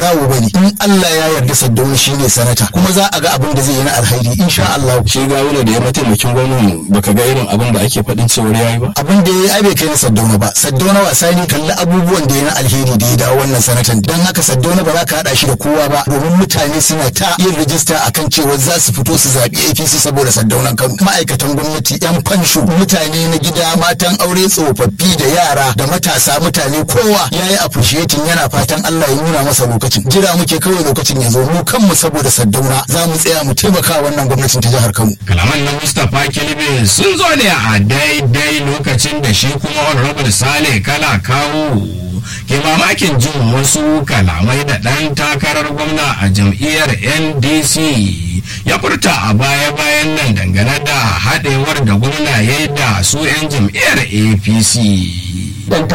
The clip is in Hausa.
barawo bane in Allah ya yarda Saddauna shine sanata kuma za a ga abin da zai yi na alhairi insha Allah shi gawuna da ya mataimakin gwamnan baka ga irin abin da ake faɗin cewar yayi ba abin da ya yi bai kai na Saddauna ba Saddauna wasa ne kalli abubuwan da ya na alheri da ya dawo wannan sanatan dan haka Saddauna ba za ka hada shi da kowa ba domin mutane suna ta yin rijista akan cewa za su fito su zaɓi APC saboda Saddaunan Kano ma'aikatan gwamnati yan fansho mutane na gida matan aure tsofaffi da yara da matasa mutane kowa ya yi appreciating yana fatan Allah ya nuna masa lokacin jira muke kawai lokacin ya zo mu kanmu saboda Saddauna za mu tsaya mu taimaka wannan gwamnatin ta jihar Kano kalaman na mustapha kilbe sun zo ne a daidai lokacin da shi kuma honorable sale kala kawo ke mamakin jin wasu kalamai da ɗan takarar gwamna a jam'iyyar ndc ya furta a baya-bayan nan dangane da haɗewar da gwamna ya yi da su 'yan jam'iyyar apc dan